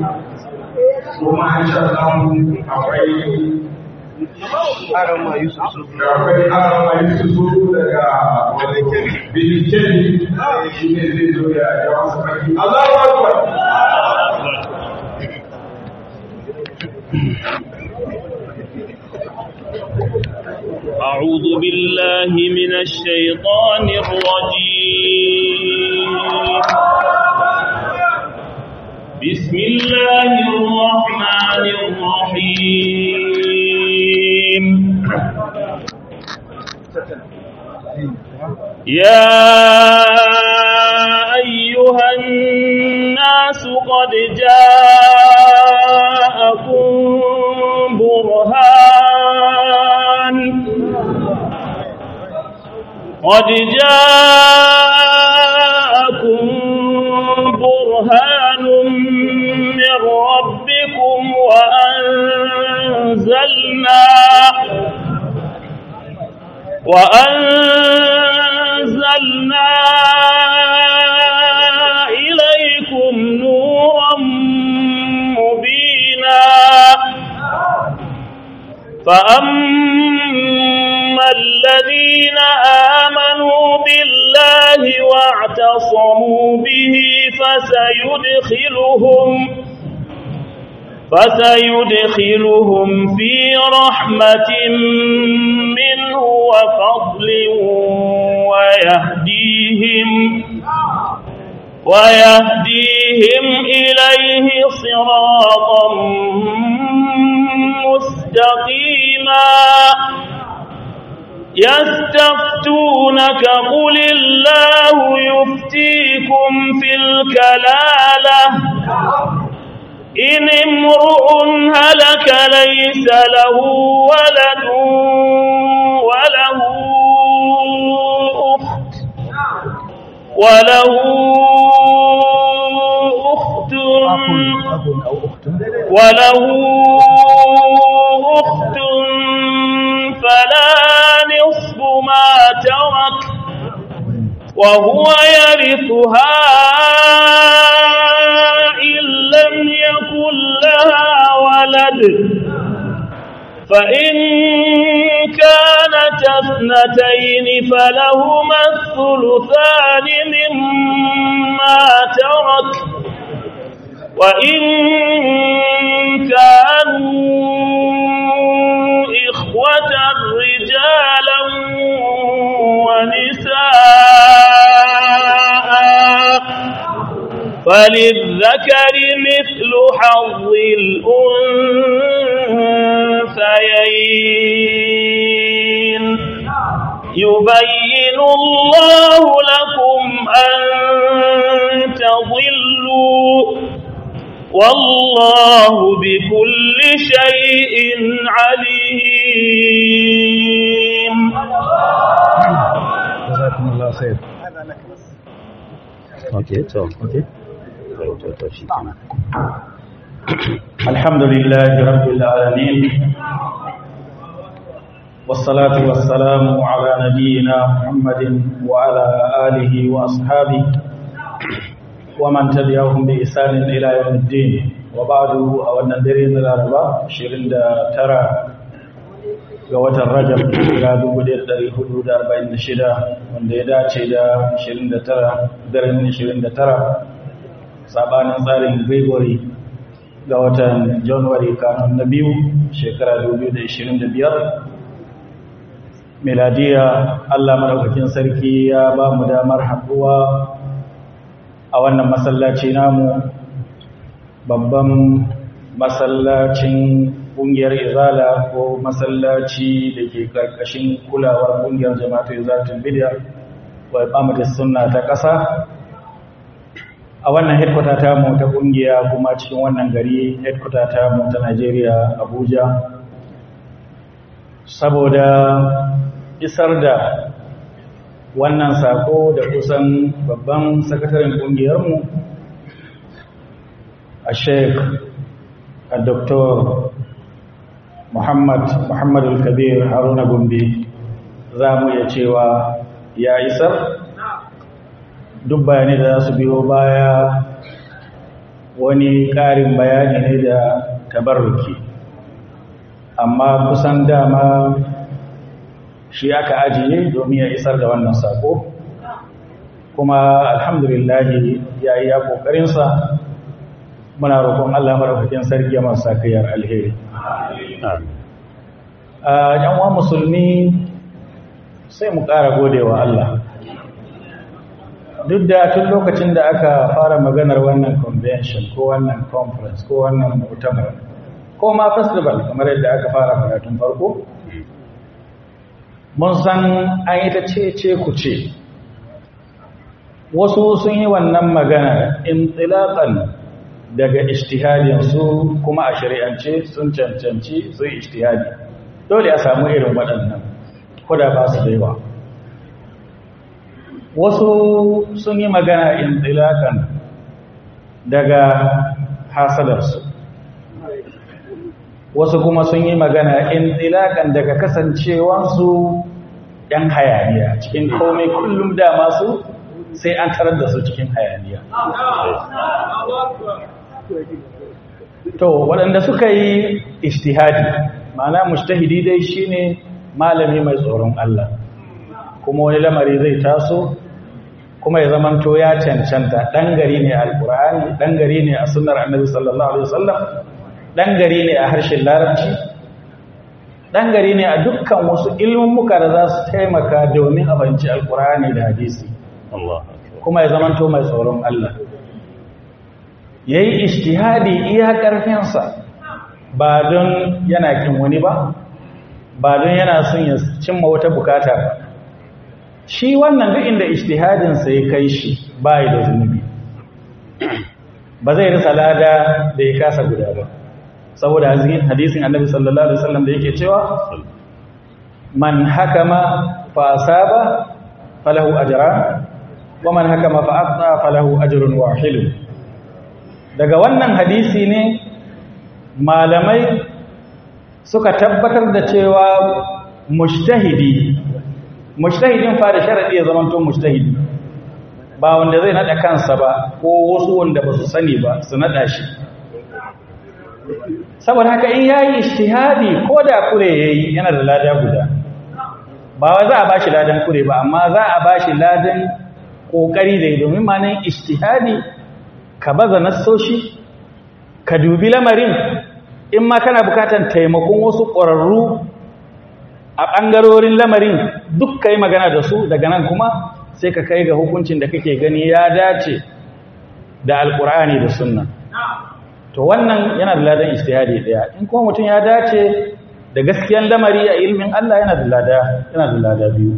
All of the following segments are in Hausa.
kuma insha Allah akwai Arama Yusuf Sufu. akwai arama Yusuf daga Bilikeni shi ne zai zo ya yawan sabaki Allahu Akbar أعوذ بالله من الشيطان الرجيم بسم الله الرحمن الرحيم يا أيها الناس قد جاءكم برهان قد جاءكم برهان من ربكم وأنزلنا وأنزلنا إليكم نورا مبينا فأما الذين آمنوا بالله واعتصموا به فسيدخلهم فسيدخلهم في رحمة منه وفضل ويهديهم ويهديهم إليه صراطا مستقيما يستفتونك قل الله يفتيكم في الكلالة إن امرؤ هلك ليس له ولد وله أخت وله أخت وله أخت فلا نصف ما ترك وهو يرثها إن لم يكن لها ولد فإن كانت اثنتين فلهما الثلثان مما ترك وإن كانوا إخوة رجالا ونساء فللذكر مثل حظ الأنثيين يبين الله لكم أن تضلوا والله بكل شيء عليم جزاكم الله خير Okay, so okay. To, to, to, shi kenan. الحمد لله رب العالمين والصلاة والسلام على نبينا محمد وعلى آله وأصحابه ومن تبعهم بإحسان إلى يوم الدين وبعد أولا درين الأربعاء شيرين ترى ga watan Rajab ga 1446 wanda ya dace da 29 daren 29 sabanin tsarin Gregory ga watan January kanun na biyu shekara 2025 miladiya Allah madaukakin sarki ya ba mu damar haɗuwa a wannan masallaci namu babban masallacin ƙungiyar izala ko masallaci da ke ƙarƙashin kulawar ƙungiyar jama'atu izalatul bidya wa iqamatus sunna ta ƙasa a wannan headquarter ta mu ta ƙungiya kuma cikin wannan gari headquarter ta mu ta Najeriya Abuja saboda isar da wannan sako da kusan babban sakataren ƙungiyarmu a sheik a doktor muhammad muhammadu kabir haruna gombe za mu iya cewa ya isar duk bayanai da za su biyo baya wani ƙarin bayani ne da tabarruki amma kusan dama shi aka ajiye domin ya isar da wannan sako kuma alhamdulillahi ya yi ya ƙoƙarinsa muna roƙon Allah maɗaukakin sarki masu sakayar alheri a yanwa musulmi sai mu ƙara godewa Allah duk da tun lokacin da aka fara maganar wannan convention ko wannan conference ko wannan mutamar ko ma festival kamar yadda aka fara magatun farko mun san an yi ta ce ku ce wasu sun yi wannan magana intilaƙan daga su kuma a shari'ance sun cancanci sun ishtihadi dole a samu irin waɗannan kuda ba su da yawa wasu sun yi magana intilaƙan daga hasadarsu wasu kuma sun yi magana intilaƙan daga kasancewansu ‘yan hayaniya cikin komai kullum dama su sai an tarar da su cikin hayaniya to waɗanda suka yi istihadi ma'ana mujtahidi dai shine malami mai tsoron Allah kuma wani lamari zai taso kuma ya zamanto ya cancanta ɗan gari ne a alƙur'ani ɗan gari ne a sunnar annabi sallallahu alaihi wasallam ɗan gari ne a harshen larabci ɗan gari ne a dukkan wasu ilmummuka da za su taimaka domin a fahimci alƙur'ani da hadisi kuma ya zamanto mai tsoron Allah ya yi ishtihadi iya ƙarfinsa ba don yana kin wani ba ba don yana son ya cimma wata bukata ba shi wannan duk inda ishtihadinsa ya kai shi ba da zunubi ba zai rasa lada da ya kasa guda ba saboda hadisin annabi sallallahu alaihi wasallam da yake cewa man hakama fa asaba falahu ajran wa man hakama fa aqta falahu ajrun wahid daga wannan hadisi ne malamai suka tabbatar da cewa mujtahidi mujtahidin fa da sharadi ya zamanto mujtahidi ba wanda zai nada kansa ba ko wasu wanda ba su sani ba su nada shi saboda haka in yayi ijtihadi ko da kure yayi yana da lada guda ba wai za a bashi ladan kure ba amma za a bashi ladan kokari da domin manan ijtihadi ka baza nassoshi ka dubi lamarin in ma kana bukatan taimakon wasu ƙwararru a ɓangarorin lamarin duk ka yi magana da su daga nan kuma sai ka kai ga hukuncin da kake gani ya dace da alƙur'ani da sunna to wannan yana da ladan istihadi ɗaya in kuma mutum ya dace da gaskiyan lamari a ilmin Allah yana da lada yana da lada biyu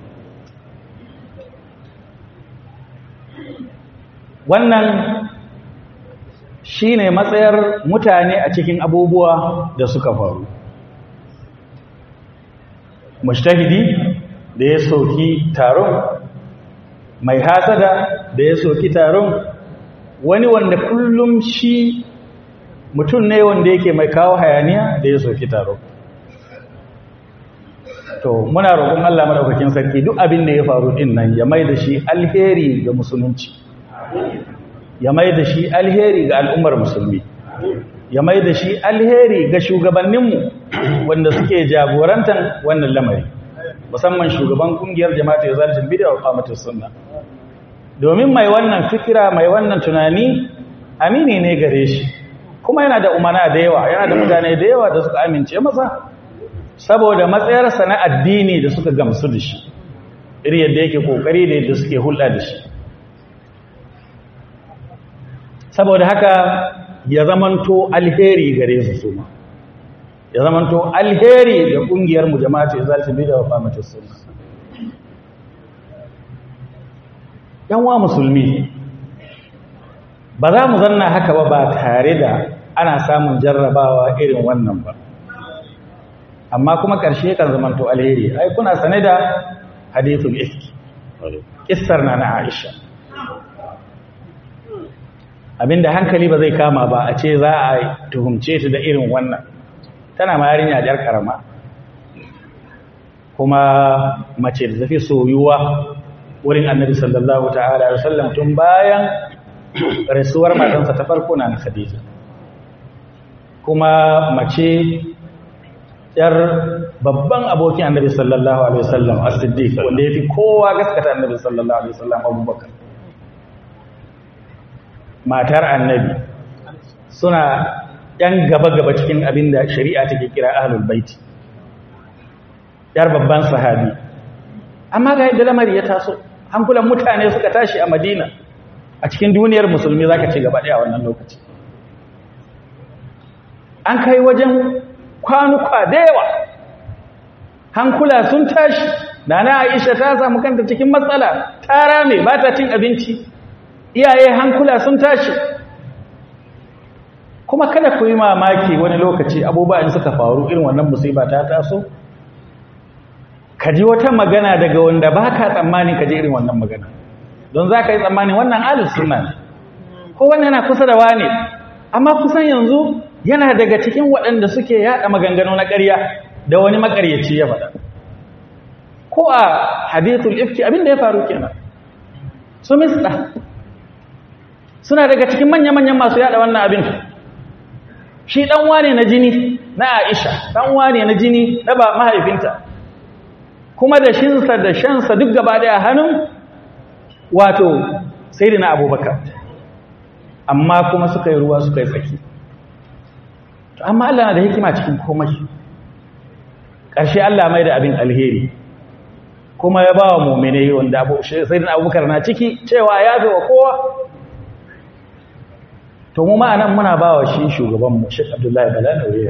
wannan shi ne matsayar mutane a cikin abubuwa da suka faru mushtahidi da ya soki taron mai hasada da ya soki taron wani wanda kullum shi mutum ne wanda yake mai kawo hayaniya da ya soki taron to muna roƙon Allah madaukakin sarki duk abin da ya faru din nan ya mai da shi alheri ga musulunci ya mai da shi alheri ga al'ummar musulmi ya mai da shi alheri ga shugabanninmu wanda suke jagorantar wannan lamari musamman shugaban kungiyar jama'atul zalimin bid'a wa qamatus sunna domin mai wannan fikira mai wannan tunani amini ne gare shi kuma yana da umana da yawa yana da mutane da yawa da suka amince masa saboda matsayarsa na addini da suka gamsu da shi iri yadda yake kokari da yadda suke hulɗa da shi saboda haka ya zamanto alheri gare su suma ya zamanto alheri ga kungiyar mu jama'a ce za ta bi da wafamatar sunna yanwa musulmi ba za mu zanna haka ba ba tare da ana samun jarrabawa irin wannan ba amma kuma ƙarshe kan zamanto alheri ai kuna sane da hadithul ifki kissar na na Aisha abinda hankali ba zai kama ba a ce za a tuhumce ta da irin wannan tana ma yarinya jar karama kuma mace da tafi soyuwa wurin annabi sallallahu ta'ala alaihi wasallam tun bayan rasuwar matansa ta farko na na khadija kuma mace yar babban abokin annabi sallallahu alaihi wasallam as-siddiq wanda yafi kowa gaskata annabi sallallahu alaihi wasallam abubakar matar annabi suna yan gaba-gaba cikin abin da shari'a take kira ahlul baiti yar babban sahabi amma ga yadda lamari ya taso hankulan mutane suka tashi a madina a cikin duniyar musulmi zaka ce gaba daya wannan lokaci an kai wajen kwanuka da yawa hankula sun tashi nana aisha ta samu kanta cikin matsala ta rame ba ta cin abinci iyaye hankula sun tashi kuma kada ku yi mamaki wani lokaci abubuwa in suka faru irin wannan musiba ta taso ka ji wata magana daga wanda ba ka tsammani ka ji irin wannan magana don za ka yi tsammani wannan alif suna ne ko wannan yana kusa da wane amma kusan yanzu yana daga cikin waɗanda suke yaɗa maganganu na ƙarya da wani makaryaci ya faɗa ko a hadithul ifki abin da ya faru kenan su misda suna daga cikin manya-manyan masu yaɗa wannan abin shi ɗan wane na jini na aisha ɗan wane na jini na ba mahaifinta kuma da shinsa da shansa duk gaba daya hannun wato sai na abubakar amma kuma suka yi ruwa suka yi tsaki amma Allah na da hikima cikin komai ƙarshe Allah mai da abin alheri kuma ya ba wa mummine wanda sai na abubakar na ciki cewa ya fi wa kowa to mu ma'anan muna ba wa shi shugabanmu shi abdullahi bala na wuriya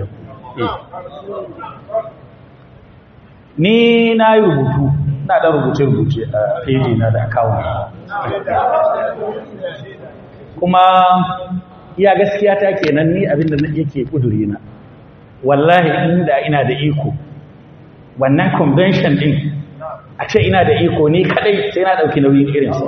ni na yi rubutu na ɗan rubuce-rubuce a feji na da akawun kuma iya gaskiya ta kenan ni abinda yake ƙuduri na wallahi inda ina da iko wannan convention din a ce ina da iko ni kadai sai na ɗauki nauyin irinsu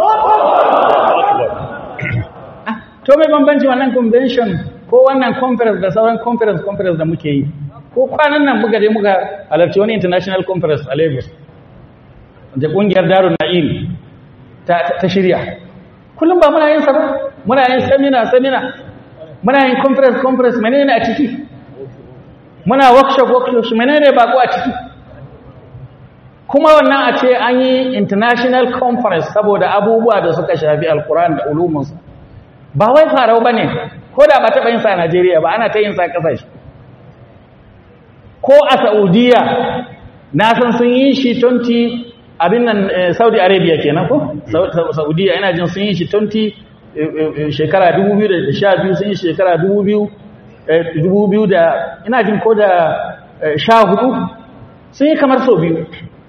to mai bambanci wannan convention ko wannan conference da sauran conference conference da muke yi ko kwanan nan muka je muka halarci wani international conference a lagos da kungiyar darun na'im ta shirya kullum ba muna yin sa ba muna yin seminar seminar muna yin conference conference menene a ciki muna workshop workshop menene bako a ciki kuma wannan a ce an yi international conference saboda abubuwa da suka shafi alkuran da ulumunsa ba wai farau ba ne ko da ba taɓa yin sa a najeriya ba ana ta yin sa ƙasashe ko a saudiya na san sun yi shi 20 abin nan saudi arabia kenan ko saudiya ina jin sun yi shi 20 shekara 2012 sun yi shekara 2000 da ina jin ko da 14 sun yi kamar sau biyu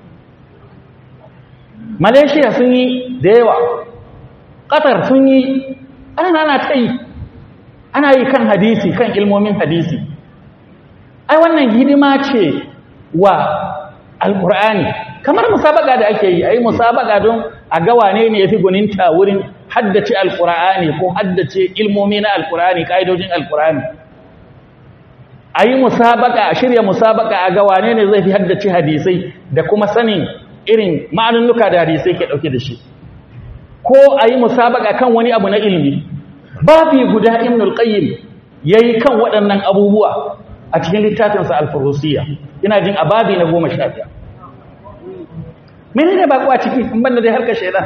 malaysia sun yi da yawa qatar sun yi ana ana ta yi ana yi kan hadisi kan ilmomin hadisi ai wannan hidima ce wa alkur'ani kamar musabaka da ake yi ai musabaka don a ga wane ne yafi guninta wurin haddace alkur'ani ko haddace ilmomi na alkur'ani kaidojin alkur'ani ai musabaka a shirya musabaka a ga wane ne zai fi haddace hadisai da kuma sanin irin ma'anunnuka da hadisai ke dauke da shi ko ai musabaka kan wani abu na ilimi babi guda ibnul qayyim yayi kan waɗannan abubuwa a cikin littafinsa alfarusiyya ina jin ababi na goma sha biyar mene ne baƙo a ciki in banda dai harkar shaidan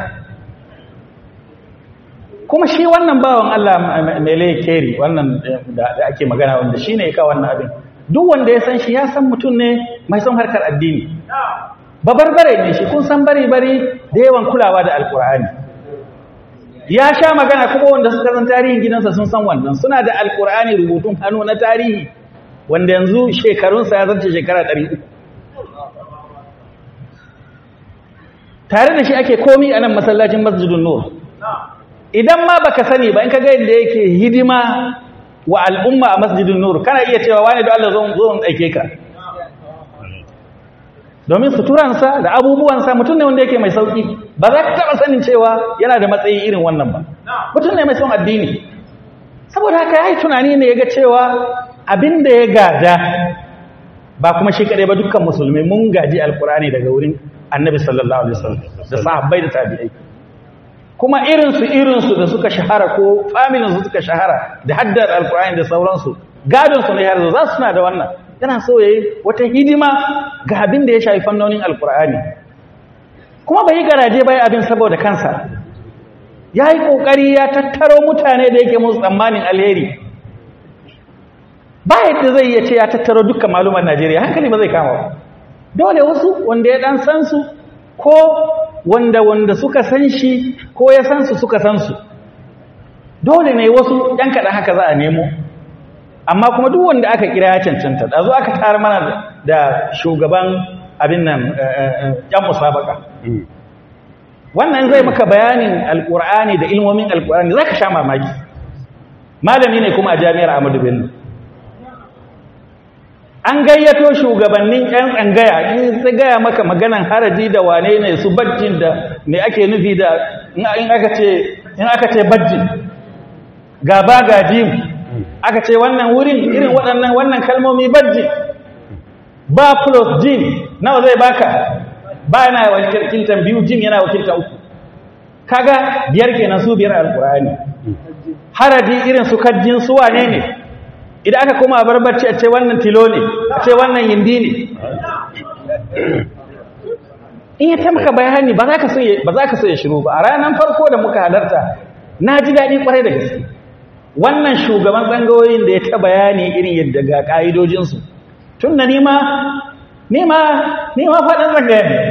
kuma shi wannan bawan Allah mele keri wannan da ake magana wanda shi ne ya kawo wannan abin duk wanda ya san shi ya san mutum ne mai son harkar addini babarbare ne shi kun san bari-bari da yawan kulawa da alkur'ani ya sha magana kuma wanda suka san tarihin gidansa sun san wannan suna da alkur'ani rubutun hannu na tarihi wanda yanzu shekarunsa ya zarce shekara ɗari uku tare da shi ake komi a nan masallacin masjidun nur idan ma baka sani ba in ka ga yadda yake hidima wa al'umma a masjidun nur kana iya cewa wani da Allah zo zo aike ka domin suturansa da abubuwansa mutum ne wanda yake mai sauki ba za ka taɓa sanin cewa yana da matsayi irin wannan ba mutum ne mai son addini saboda haka ya yi tunani ne ya ga cewa abin da ya gada ba kuma shi kaɗai ba dukkan musulmi mun gaji alkurani daga wurin annabi sallallahu alaihi wasallam da sahabbai da tabi'ai kuma irinsu irinsu da suka shahara ko familinsu suka shahara da haddar alkur'ani da sauransu gadonsu ne har za su suna da wannan yana so ya yi wata hidima ga abin da ya shafi fannonin alkur'ani kuma bai yi garaje bai abin saboda kansa ya yi ƙoƙari ya tattaro mutane da yake musu tsammanin alheri ba yadda zai iya ce ya tattaro dukkan maluman najeriya hankali ba zai kama ba dole wasu wanda ya ɗan san su ko wanda wanda suka san shi ko ya san su suka san su dole ne wasu ɗan kaɗan haka za a nemo amma kuma duk wanda aka kira ya cancanta da zo aka tara mana da shugaban abin nan yan musabaka wannan zai maka bayanin alkur'ani da ilmomin alkur'ani za ka sha mamaki malami ne kuma a jami'ar amadu bello an gayyato shugabannin yan tsangaya in su gaya maka maganan haraji da wane ne su bajjin da me ake nufi da in aka ce in aka ce bajjin gaba gajim aka ce wannan wurin irin waɗannan wannan kalmomi bajji ba plus jim nawa zai baka ba yana wakiltan biyu jim yana wakiltan uku kaga biyar kenan su biyar alkur'ani haraji irin su kajjin su wane ne idan aka koma barbarci a ce wannan tilo ne a ce wannan yindi ne in ya tamka bayani ba za ka so ya shiru ba a ranar farko da muka halarta na ji daɗi kwarai da gaske wannan shugaban tsangayoyin da ya ta bayani irin yadda ga ƙa'idojinsu tun da nima nima nima faɗin tsangaya ne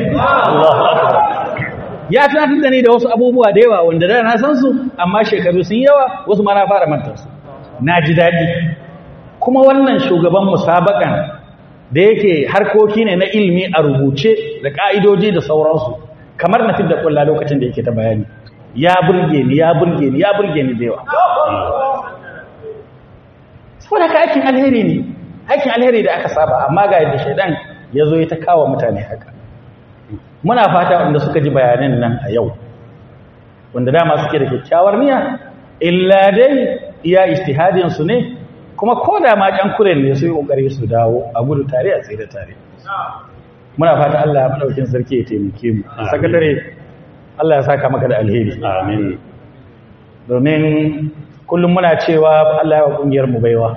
ya tunatar da ni da wasu abubuwa da yawa wanda da na san su amma shekaru sun yawa wasu ma na fara mantarsu na ji daɗi kuma wannan shugaban musabakan da yake harkoki ne na ilimi a rubuce da ƙa'idoji da sauransu kamar na da ƙulla lokacin da yake ta bayani ya burge ni ya burge ni ya burge ni da yawa saboda ka aikin alheri ne aikin alheri da aka saba amma ga yadda shaidan ya zo ya ta kawo mutane haka muna fata wanda suka ji bayanan nan a yau wanda dama suke da kyakkyawar niyya illa dai iya istihadin su ne kuma ko da ma kan kuren ne su yi kokari su dawo a gudu tare a tsere tare muna fata Allah ya madaukin sarki ya taimake mu sakatare Allah ya saka maka da alheri amin domin kullum muna cewa Allah ya wa kungiyar mu baiwa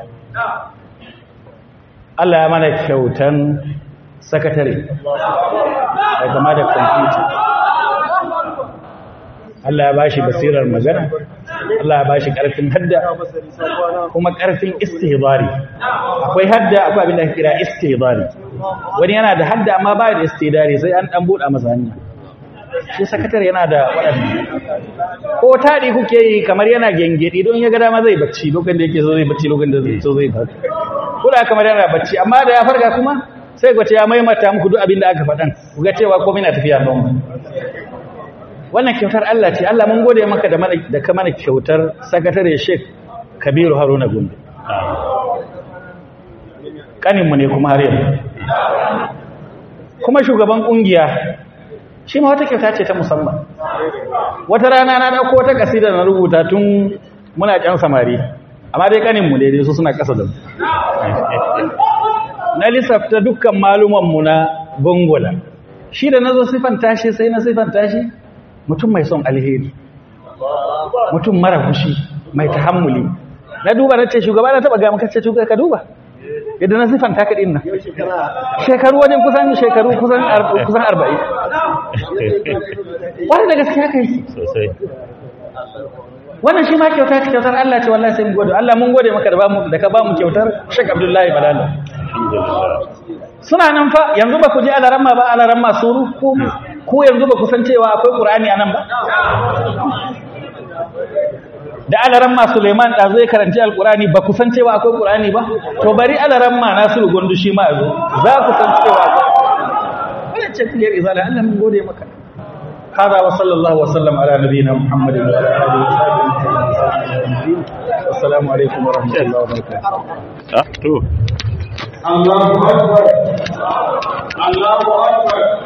Allah ya mana kyautan sakatare da kama da kwamfuta Allah ya bashi basirar magana Allah ya bashi karfin hadda kuma karfin istihbari akwai hadda akwai abin da ake kira istihbari wani yana da hadda amma ba da istihbari sai an dan buɗa masa hanya shi sakatare yana da waɗanda ko taɗi kuke yi kamar yana gengedi don ya ga dama zai bacci lokacin da yake zo zai bacci lokacin da zai so zai farka kula kamar yana bacci amma da ya farka kuma sai gwace ya maimata muku duk abin da aka faɗan ku ga cewa komai na tafiya don wannan kyautar Allah ce Allah mun gode maka da mana da ka mana kyautar sakatare Sheikh Kabiru Haruna Gombe kanin mu ne kuma har yanzu kuma shugaban kungiya shi ma wata kyauta ce ta musamman wata rana na dauko wata kasida na rubuta tun muna kyan samari amma dai kanin mu daidai su suna kasa da mu na lissafta dukkan maluman mu na gongola shi da nazo sifanta shi sai na sifanta shi mutum mai son alheri mutum mara fushi mai tahammuli na duba na ce shugaba na taba ga maka ce shugaba ka duba yadda na sifanta ka din nan shekaru wajen kusan shekaru kusan kusan 40 wani da gaskiya kai sosai wannan shi ma kyauta ce kyautar Allah ce wallahi sai mu gode Allah mun gode maka da ba mu da ka ba mu kyautar Sheikh Abdullahi Balala alhamdulillah suna nan fa yanzu ba ku je alaramma ba alaramma suru ko ko yanzu ba ku san cewa akwai Qur'ani anan ba da alaramma Suleiman da zai karanci alqur'ani ba ku san cewa akwai Qur'ani ba to bari alaramma Nasiru Gondu shi ma yazo za ku san cewa wannan ce kuliyar izala Allah mun gode maka هذا وصلى الله وسلم على نبينا محمد وعلى اله وصحبه اجمعين والسلام عليكم ورحمه الله وبركاته ah to Allahu Akbar. Allahu Akbar.